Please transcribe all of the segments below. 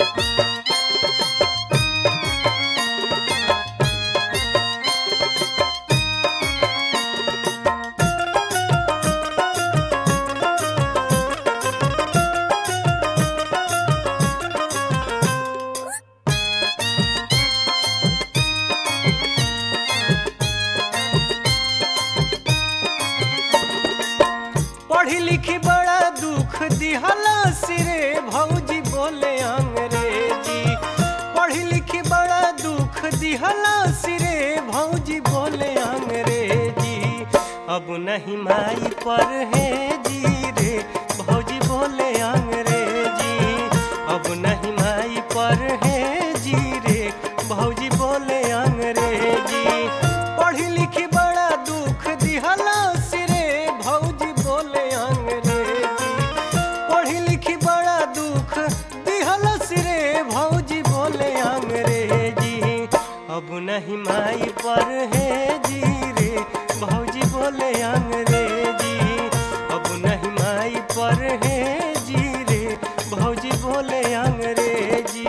पढ़ी लिखी बड़ा दुख दिहला सिरे भौजी बोले अंग्रेजी पढ़ी लिखी बड़ा दुख दिहला सिरे भौजी बोले अंग्रेजी अब नहीं माई पर है जी रे भौजी बोले अंग्रेजी अब नहीं माई पर है जी रे भौजी बोले अंग्रेजी पढ़ी लिखी बड़ा दुख दिहला सिरे भौजी बोले अंग्रेजी पढ़ी लिखी बड़ा दुख दिहला सिरे भौजी बोले अंग्रेजी अब नहीं माई पर है जी रे भौजी बोले अंग्रेजी अब नहीं माई पर है जी रे भौजी बोले अंग्रेजी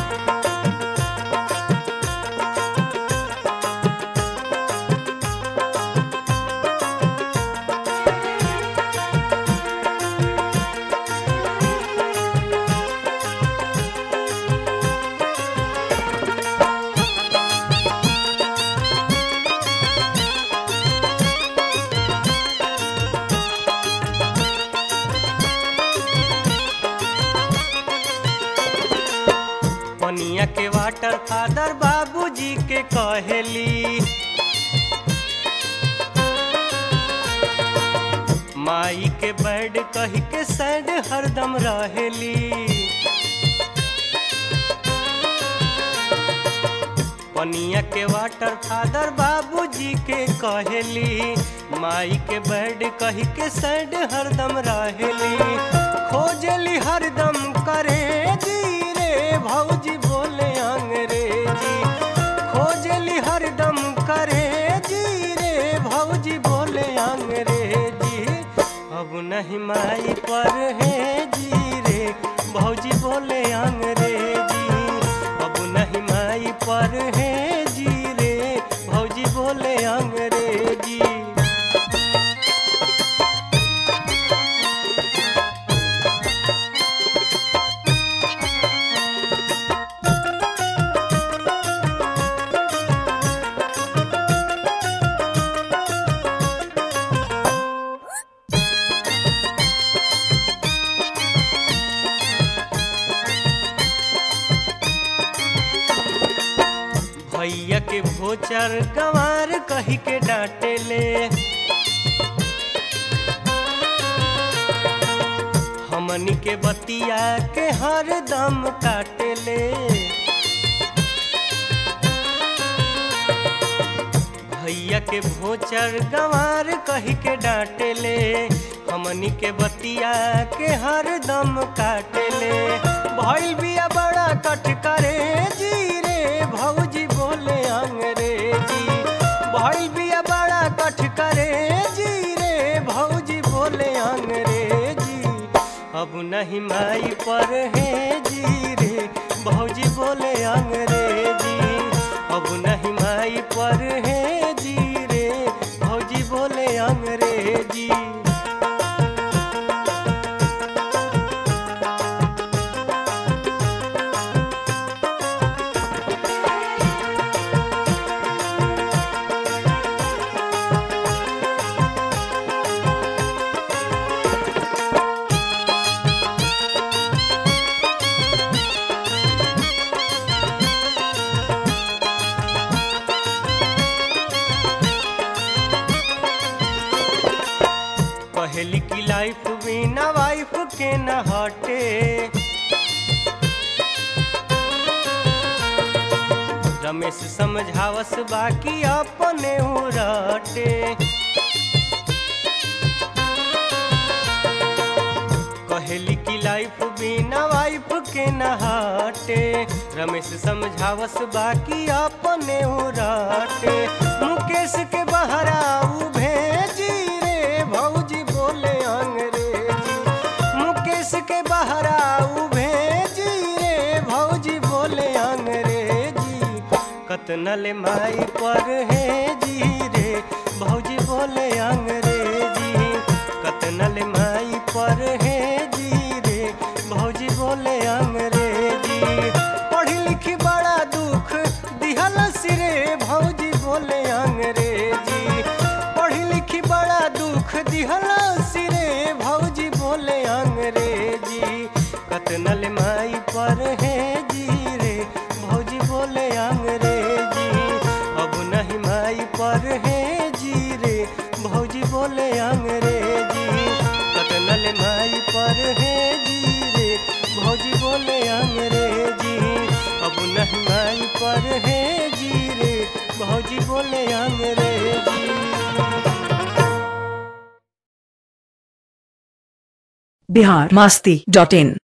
पनिया के वाटर फादर बाबूजी के कहेली माई के बैड कही के सैड हरदम रहेली पनिया के वाटर फादर बाबूजी के कहेली माई के बैड कही के सैड हरदम रहेली खोजली हरदम करे जी रे भौजी बोले अंग्रेजी खोजली हरदम करे जी रे भौजी बोले अंग्रेजी अब नहीं माई पर है जी रे भौजी बोले अंग्रेजी अब नहीं माई पर है जी रे भौजी बोले अंग्रेजी भैया के भोचर गंवार कही के डांटे ले हमनी के बतिया के हर दम काटे ले भैया के भोचर गंवार कही के डांटे ले हमनी के बतिया के हर दम काटे ले भइल बिया बड़ा कट करे जी रे भौजी बोले अंग्रेजी भइल बिया बड़ा कट करे जी रे भौजी बोले अंग्रेजी अब नहीं माई पर है जी रे भौजी बोले अंग्रेजी अब नहीं माई पर है जी रे भौजी बोले अंग्रेजी पहली की लाइफ बिना वाइफ के न हटे रमेश समझावस बाकी अपने उराटे कहली की लाइफ बिना वाइफ के न हटे रमेश समझावस बाकी अपने उराटे मुकेश के बहराऊ भेजी रे भौजी बोले अंग्रेजी मुकेश के बहराऊ भेजी रे भौ कतनल माई पर है जी रे भौजी बोले अंग्रेजी कतनल माई पर है जी रे भौजी बोले अंग्रेजी पढ़ी लिखी बड़ा दुख दिहल सिरे भौजी बोले अंग्रेजी पढ़ी लिखी बड़ा दुख दिहल सिरे भौजी बोले अंग्रेजी कतनल माई पर है जी रे भौजी बोले अंग्रेजी अब नहीं माई पर है जी रे भौजी बोले अंग्रेजी कतनल माई पर है जी रे भौजी बोले अंग्रेजी अब नहीं माई पर है जी रे भौजी बोले अंग्रेजी बिहार मस्ती डॉट इन